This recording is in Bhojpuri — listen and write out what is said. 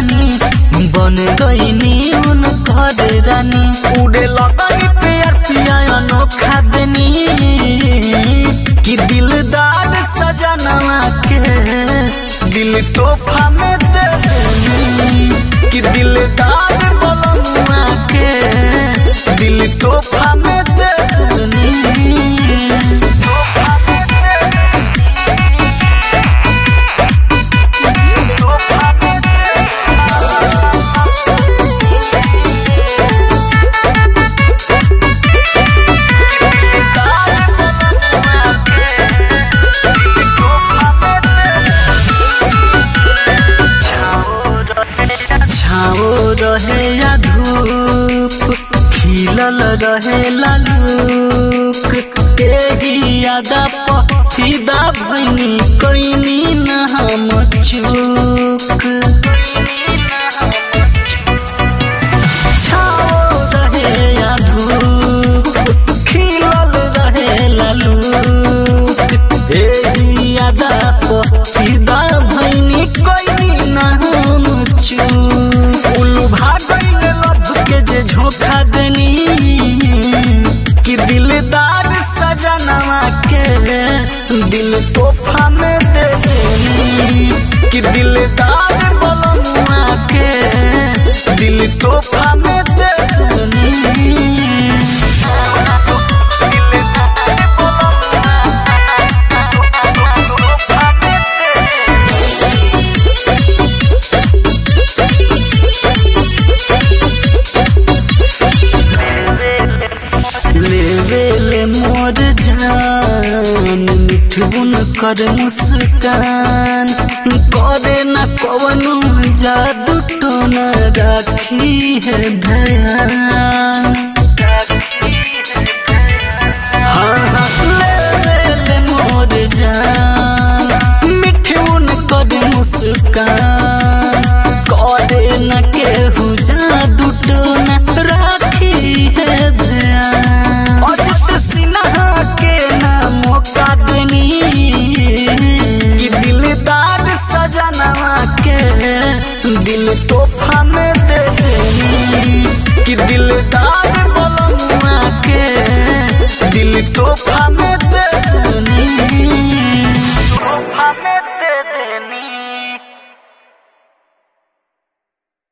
रानी बन गईनी उन घर रानी उड़े लगनी प्यार पिया अनोखा देनी कि दिलदार सजनवा के दिल तोहफा में दे देनी कि दिलदार बलमुआ के दिल तोहफा में दे देनी छाओ रहे या धूप खिलल रहे लालूक एही यादा पफिदा भैनी कोइनी न हम चूक छाओ रहे या धूप खिलल रहे लालूक एही यादा पफिदा भैनी कोइनी न हम चूक उल्लू भागल लभ के जे झोंका देनी कि दिलदार सजनवा के दिल तोहफा में दे देनी कि दिलदार बलमुआ के दिल तोहफा में दे देनी लेवेले मोर जान मिठुन कर मुस्कान करे न कवनो जादू टोना राखी है ध्यान हाँ हाँ लेवेले मोर जान मिठुन कर मुस्कान करे न केहू जादू टोना राखी है ध्यान अजित सिन्हा के ना मौका देनी कि दिलदार सजनवा के दिल तोहफा में दे देनी कि दिलदार बलमुआ के दिल तोहफा में दे देनी तोहफा में